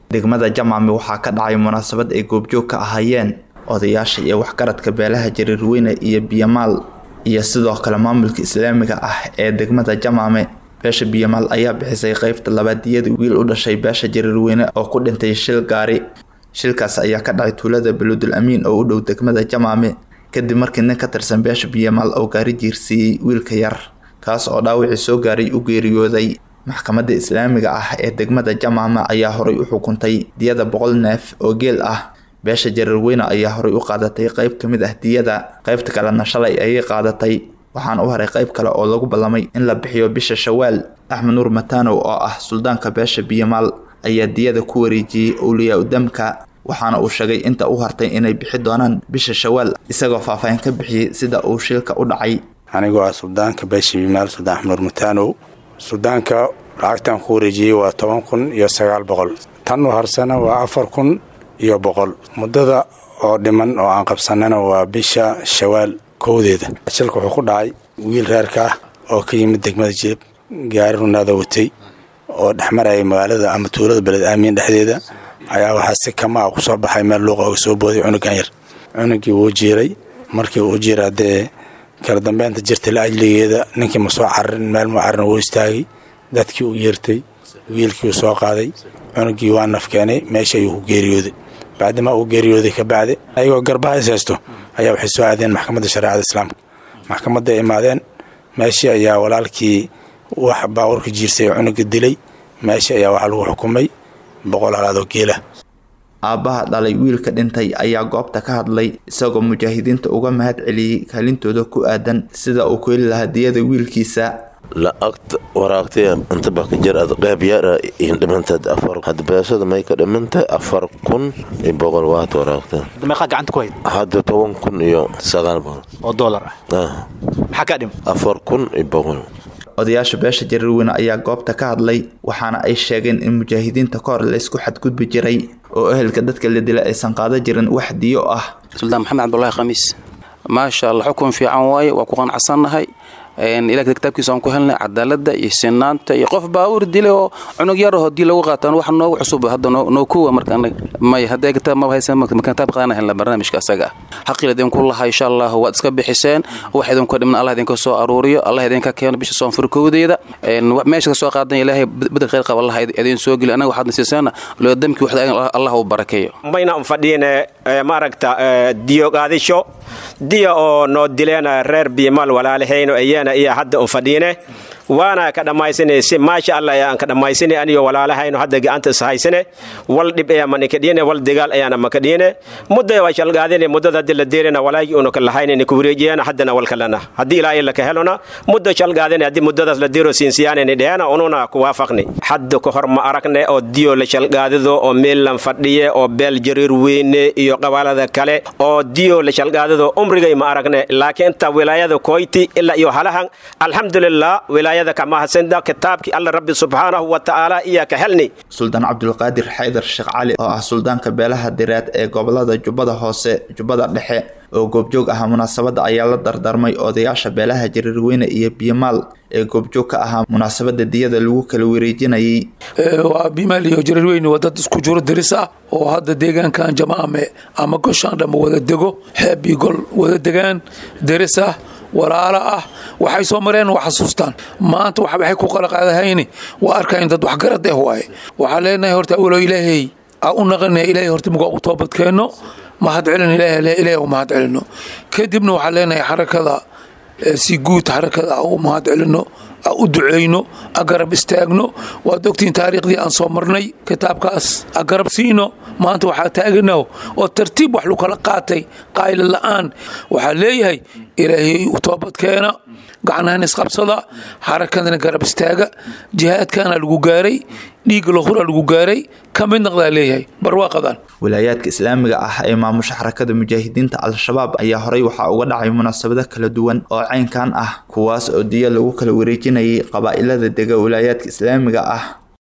degmada jamaame waxaa ka dhacay munaasabad ay goobjoog ka ahaayeen odayaasha iyo waxgaradka beelaha jariirweyne iyo biyamaal iyo sidoo kale maamulka islaamiga ah ee degmada jamaame beesha biyamaal ayaa bixisay qeybta labaadiyada wiil u dhashay beesha jariirweyne oo ku dhintay shil gaari shilkaas ayaa ka dhacay tuulada baludul amiin oo u dhow degmada jamaame kadib markii nin ka tirsan beesha biyamaal oo gaari jiirsiiyey wiilka yar kaas oo dhaawacii soo gaaray u geeriyooday maxkamadda islaamiga ah ee degmada jamaame ayaa horay u xukuntay diyada boqol neef oo geel ah beesha jariirweyne ayaa horay u qaadatay qeyb ka mid ah diyada qeybta kalena shalay ayay qaadatay waxaana u haray qeyb kale oo lagu ballamay in la bixiyo bisha shawaal axmed nuur matanow oo ah suldaanka beesha biyamaal ayaa diyada ku wareejiyey owliyaa udamka waxaana uu sheegay inta u hartay inay bixi doonaan bisha shawaal isagoo faahfaahin ka bixiyey sida uu shilka u dhacay anigoo ah suldaanka beesha biyamaal suldaan axmed nuur matanow suldaanka lacagtan ku wareejiyey waa toban kun iyo sagaal boqol tan u harsana waa afar kun iyo boqol muddada oo dhiman oo aan qabsanana waa bisha shawaal kowdeeda shilka wuxuu ku dhacay wiil reerka ah oo ka yimid degmada jilib gaari runaada watay oo dhexmaraya magaalada ama tuulada beled aamiin dhexdeeda ayaa waxaa si kamaa ku soo baxay meel luuqa oga soo booday cunugan yar cunugii wuu jiiray markii uu jiira dee kala dambeynta jirtay la ajligeeda ninkii ma soo cararin meel mu carin wuu istaagay dadkii u yeertay wiilkii uu soo qaaday cunugii waa naf keenay meesha ayuu ku geeriyooday bacdimaa uu geeriyooday ka bacdi ayagoo garbaha is haysto ayaa waxay soo aadeen maxkamadda shareecada islaamka maxkamadda ay imaadeen meeshii ayaa walaalkii wax baabuurka jiirsay oo cunuga dilay meeshii ayaa waxaa lagu xukumay boqol halaadoo geela aabbaha dhalay wiilka dhintay ayaa goobta ka hadlay isagoo mujaahidiinta uga mahad celiyey kaalintooda ku aadan sida uu ku heli lahaa diyada wiilkiisa lacagta waraagtay inta baa ka jir ad qeyb yara dhimantaad afar hadda beesada may ka dhimantay afar kun iyo boqol waad waraagta meeqaa gacanta ku hayd hadda toban kun iyo sagaal boqol oo doolar ah maxaa kaa dhim afar kun iyo boqol odayaasha beesha jariirweyne ayaa goobta ka hadlay waxaana ay sheegeen in mujaahidiinta ka hor laysku xadgudbi jiray oo ehelka dadka la dila aysan qaadan jirin wax diyo ah suldaan maxamed cabdulaahi khamiis maasha allah xukun fiican waaye waa ku qanacsannahay ilaa kitaabkiisa aan ku helnay cadaalada iyo sinaanta iyo qof baawur dilay oo cunug yar hadii lagu qaataan wax noogu cusub hadda noo kuwa marka may haddee kitaab maba haysan kitaab qaadana helna barnaamijka asaga ah xaqil idinku laha insha allah waad iska bixiseen wax idinku dhimna allah idinka soo aruuriyo allah idinka keeno bisha soonfur kowdeeda meesha ka soo qaadan ilaahay bedel khayr qaba allah idin soo geli anaga waxaadna siiseena loo damki waxda allah uu barakeeyo mayna fadhiine maaragta diyo qaadisho diya oo noo dileen reer biimal walaalahayno ayana iyo hadda un fadhiine waana ka dhammaysane si maasha allah ayaan ka dhammaysane aniyo walaalahayno hadda gacanta is haysane wal dhib ayaa manikadhiine wal dagaal ayaana makadhiine mudda waa shalgaadine muddada haddi la deerina walaagii unu ka lahaynine ku wareejiyana haddana wal kalena haddii ilaahay laka helona muddo shalgaadine haddii muddadaas la deero siinsiyaanayni dheena ununa ku waafaqni hadda ka hor ma aragne oo diyo la shalgaadido oo meellan fadhiye oo beel jariir weyne iyo qabaalada kale oo diyo la shalgaadido umrigay ma aragne laakiin inta wilaayada koyti ilaa iyo halahan alxamdulilah wilaayada kamahasenda kitaabkii alla rabbi subxaanahu wa tacaala iyaa ka helni suldaan cabdulqaadir xaydar sheekh cali oo ah suldaanka beelaha direed ee gobolada jubbada hoose jubbada dhexe oo goobjoog ahaa munaasabadda ayaa la dardarmay odayaasha beelaha jariirweyne iyo biyomaal ee goobjoog ka ahaa munaasabadda diyada lagu kala wareejinayay waa bimaal iyo jariirweyne waa dad isku jiro diris ah oo hadda deegaankan jamaame ama goshaan dhamma wada dego xeeb iyo gol wada degaan diris ah walaalo ah waxay soo mareen waa xasuustaan maanta waxay ku qalaqaadahayni waa arkayn dad waxgarad eh waaye waxaa leenahay horta awalo ilaahay aa u naqana ilaahay horta mugaa u toobadkeenno mahad celin ilaahay u mahad celino kadibna waxaa leenahay xarakada si guud xarakada a u mahad celino a u duceyno a garab istaagno waad ogtiin taariikhdii aan soo marnay kitaabkaas a garab siino maanta waxaa taaganaho oo tartiib wax lu kala qaatay qaayla la'aan waxaa leeyahay ilaahay u toobadkeena gacnahan isqabsada xarakadana garab istaaga jihaadkana lagu gaaray dhiig lahura lagu gaaray ka mid naqdaa leeyahay barwaaqadan wilaayaadka islaamiga ah ee maamusha xarakada mujaahidiinta al-shabaab ayaa horey waxaa uga dhacay munaasabado kala duwan oo caynkan ah kuwaas oo diya lagu kala wareejinayay qabaa'ilada dega wilaayaadka islaamiga ah